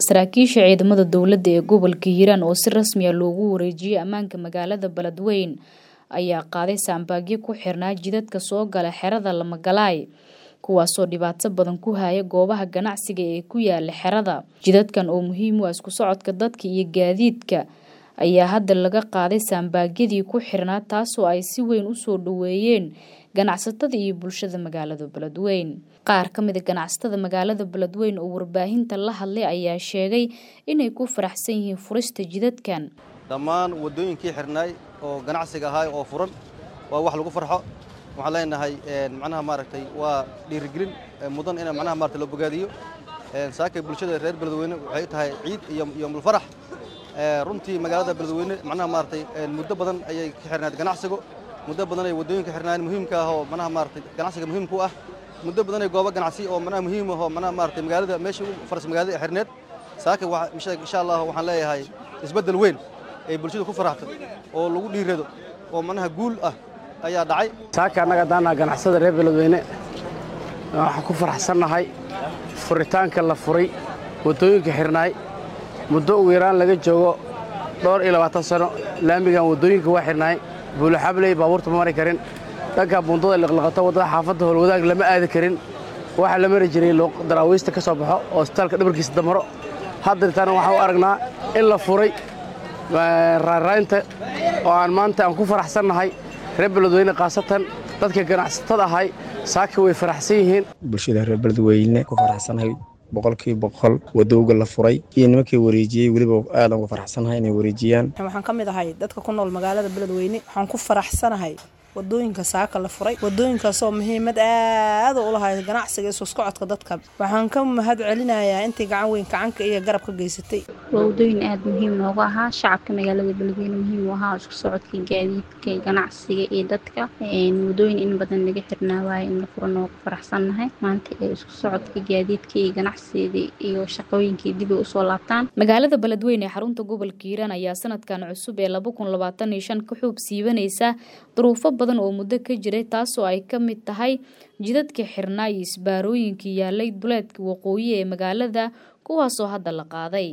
saraakiisha ciidamada dowladda ee gobolka hiiraan oo si rasmi ah loogu wareejiyey ammaanka magaalada beledweyne ayaa qaaday saambaagyo ku xirnaa jidadka soo gala xerada lamagalaay kuwaasoo dhibaato badan ku haya goobaha ganacsiga ee ku yaala xerada jidadkan oo muhiim u ah isku socodka dadka iyo gaadiidka ayaa hadda laga qaaday saambaagyadii ku xirnaa taasoo ay si weyn usoo dhoweeyeen ganacsatada iyo bulshada magaalada beledweyne qaar ka mid a ganacsatada magaalada beledweyne oo warbaahinta la hadlay ayaa sheegay inay ku faraxsan yihiin furista jidadkan dhammaan waddooyinkii xirnaay oo ganacsiga ahaay oo furan waa wax lagu farxo waxaan leenahay macnaha maaragtay waa dhiirigelin mudan in macnaha maaragtay loo bogaadiyo saakay bulshada reer beledweyne waxay tahay ciid iyo iyo mulfarax runtii magaalada beledweyne macnaha maaragtay muddo badan ayay ka xirnayd ganacsigu muddo badan ay waddooyinka xirnaayeen muhiimka ah oo macnaha maaragtay ganacsiga muhiimka u ah muddo badan ay goobo ganacsi oo macnaha muhiim ah oo macnaha maaragtay magaalada meesha ugu faras magaalada ee xirneed saakay waxa insha allah waxaan leeyahay isbeddel weyn ay bulshada ku faraxto oo lagu dhiirado oo macnaha guul ah ayaa dhacay saaka annaga daanaa ganacsada reer beledweyne waxaan ku faraxsannahay furitaanka la furay waddooyinka xirnaay muddo ugu yaraan laga joogo dhowr iyo labaatan sano laamigan waddooyinka waa xirnaay buulaxabley baabuurta ma mari karin dhanka buundada liqliqato waddada xaafadda howlwadaag lama aadi karin waxaa la mari jiray daraawiista ka soo baxo oo isbitaalka dhabarkiisa damaro haddirtaana waxaan u aragnaa in la furay raaraynta oo aan maanta aan ku faraxsannahay reer beledweyne khaasatan dadka ganacsatada ahay saaka way faraxsan yihiin bulshada reer beledweyne ku faraxsanahay boqolkiiba boqol wadowga la furay iyo nimankii wareejiyey weliba aadan uga faraxsanahay inay wareejiyaan waxaan ka mid ahay dadka ku nool magaalada beledweyne waxaan ku faraxsanahay wadooyinka saaka la furay wadooyinkaasoo muhiimad aada u lahay ganacsiga isu socodka dadka waxaan ka mahad celinayaa intii gacan weyn gacanka iyo garab ka geysatay waa wadooyin aada muhiim noogu ahaa shacabka magaalada beledweyne muhiim u ahaa isku socodka gaadiidka ganacsiga iyo dadka wadooyin in badan laga xirnaa waaye in la furo noogu faraxsannahay maanta ee isku socodka gaadiidka iyo ganacsiga iyo shaqooyinkii dib ay usoo laabtaan magaalada beledweyne ee xarunta gobolka hiiraan ayaa sanadkan cusub ee laba kun labaatan iyo shan ka xuub siibanaysa duruufo badan oo muddo ka jiray taasoo ay ka mid tahay jidadka xirnaa iyo isbaarooyinkii yaalay duleedka waqooyi ee magaalada kuwaasoo hadda la qaaday